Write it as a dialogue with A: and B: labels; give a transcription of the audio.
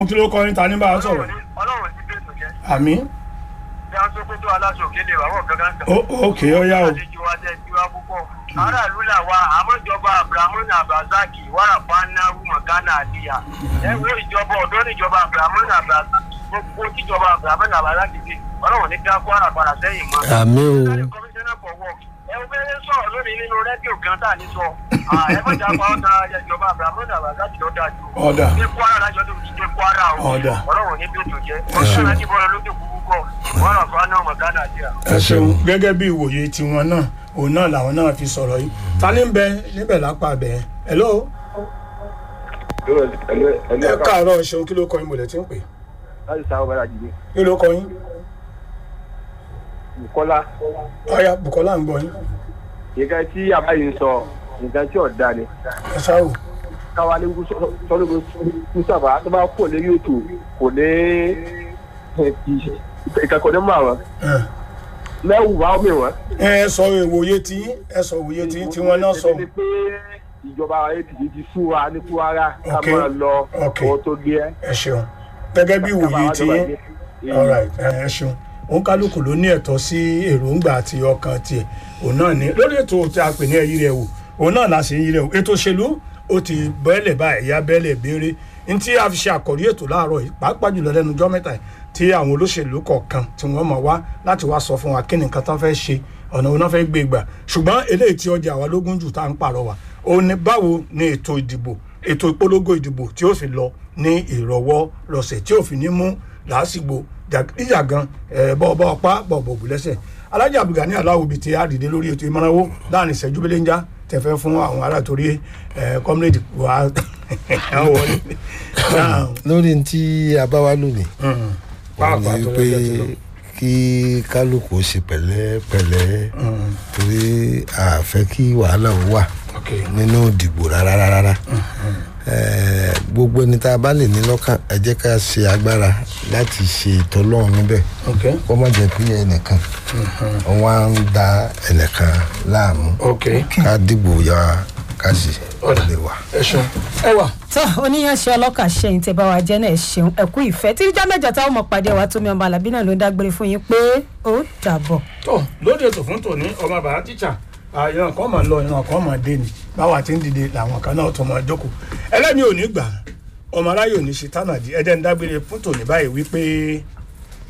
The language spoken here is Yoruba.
A: kí ló kọ́ ní ta ní bá a sọ̀rọ̀
B: ọlọ́run ti bẹ́ẹ̀ tó jẹ́
A: àmì
B: bí a ń sọ pé tó aláṣọ òkèlè wà wọ́n gangan kan.
A: Ó- ókè ó yá o
B: àlejò wa jẹ́ tiwa púpọ̀. aráàlú là wa àmọ́jọba abrahamu abrazaki wàràpá náwó mọ̀gánà àdìyà. ẹ wo ìjọba ọ̀dọ́ níjọba abrahamu abrazaki gbogbo tíjọba abrahamu abrazaki ti ọlọ́run ní dá kwara padà sẹ́yìn mọ́.
C: àmì o
B: Commissioner for work. ẹ wo bẹ́ẹ̀ sọ̀rọ̀ lónìí nínú rédíò kan tá à ní sọ. ẹ mọ̀jà pa ọ̀tá ìjọba abrahamu abrazaki ló dáa jù.
A: ọ̀dà
B: ní kwara lájọ tó ti dé kwara o.
A: Ọ̀dà.
B: ọlọ́run ní bí ètò jẹ́. ọ̀sán láti bọ́ọ̀lù lójú kúkú wàràpá náà mọ̀gánà àdìyà.
A: ẹ ṣeun gẹ́gẹ́ bí ìwòye tiwọn náà òun náà làwọn náà fi sọ̀rọ̀ yìí ta ní bẹ níbẹ̀ lápá bẹ̀ hello ẹ káàárọ̀ ṣeun kí ló kọ́ yín mo lẹ̀ tí ń pè
D: láti sáwọn bàrà jìbì
A: kí ló kọ́ yín
D: bukola
A: ọ̀ya bukola ń gbọ́ yín
D: nǹkan tí àbáyé ń sọ nǹkan tí ọ̀dà ni
A: ẹ ṣáà wò
D: káwa ní sọ́dọ̀ mùsàfà tó bá kò lórí ètò kò ní ìkẹ́kọ̀ọ́ ní mọ̀ àwọn
A: ẹ.
D: mẹ́wù bá mi wọ́n.
A: ẹ sọ ìwòye tí ẹ sọ ìwòye tí tí wọn náà sọ
D: Èmi ni pé ìjọba apc ti sú wa ní kwara ká
A: Ok.
D: máa lọ
A: Ok.
D: owó tó gbé ẹ.
A: ẹ ṣeun gẹ́gẹ́ bí ìwòye tí alright ẹ ẹ ṣeun òun kálukú ló ní ẹ̀tọ́ sí èròǹgbà àti ọkàn tiẹ̀ òun náà ní lórí ètò tí a pè ní ẹyí rẹ wò òun náà la ṣe ń yí rẹ wò ètò òṣèlú ó ti bẹ́ẹ̀lẹ̀ báyìí ya bẹ́ẹ̀lẹ̀ béèrè ní tí a fi ṣe àkọ́rí ètò láàárọ̀ yìí pàápàá jùlọ lẹ́nu ọjọ́ mẹ́ta yìí tí àwọn olóṣèlú kọ̀ọ̀kan tí wọ́n mọ̀ wá láti wá sọ fún wa kí ni nǹkan tán fẹ́ ṣe ọ̀nà òun náà fẹ́ gbé gbà ṣùgbọ́n eléyìí tí ọjà wa lógún jù tá à ń pàrọwà òun ni báwo ni ètò ìdìbò ètò ìpolongo ìdìbò tí ó fi lọ ní ìrọ̀wọ́ rọ̀sẹ̀ tí ó fi ní mú làásìgbò ìjàgan bọ́ọ̀bọ́ ọpá bọ̀ọ̀bọ̀ ògùlẹ́sẹ̀ alájà abdulgani aláwo bíi ti àdìdé lórí ètò ìmọ̀rànwó láàrin ìṣẹ́jú belenja tẹ̀fẹ́ fún àwọn ará torí kọ́mílẹ̀dì wa àwọn wọlé.
C: lórí tí a bá wá lónìí òun
A: pàápàá
C: ni
A: tó
C: pé
A: lọ́jọ́ ti lọ.
C: kí kálukú ó ṣe pẹ̀lẹ́pẹ̀lẹ́ torí a fẹ́ kí wàhálà ó wà
A: ok
C: nínú ìdìbò rárá rárá Eh, gbogbo ẹni tá a bá lè ní lọ́kàn ẹ jẹ́ ká ṣe agbára láti ṣe ìtọ́lọ́run níbẹ̀
A: ok
C: kó má jẹ́ pé ẹnìkan wọ́n á ń da ẹnìkan láàmú
A: ok
C: ká dìbò ya ká sì
A: Ọ̀dà.
C: lè wà.
A: ẹ ṣeun ẹ wà
E: tó oníyanṣẹ́ ọlọ́kà ṣẹ́yìn tẹ́ bá wa jẹ́ náà ẹ ṣeun ẹ̀kú ìfẹ́ tí ìjọ mẹ́jọ táwọn ọmọ pàdé wa tómi ọmọ alábí náà ló ń dágbére fún yín pé ó dàbọ̀.
A: tó lóde ètò fún tòní ọmọ bàbá tíṣà ìran kan máa lọ ìran kan máa dé ni báwa ti ń dìde làwọn kan náà tó máa jókòó ẹlẹ́ni ò ní gbà ọmọ aráyè ò ní ṣe tánàdí ẹ̀dẹ́ ń dágbére fún tòní báyìí wípé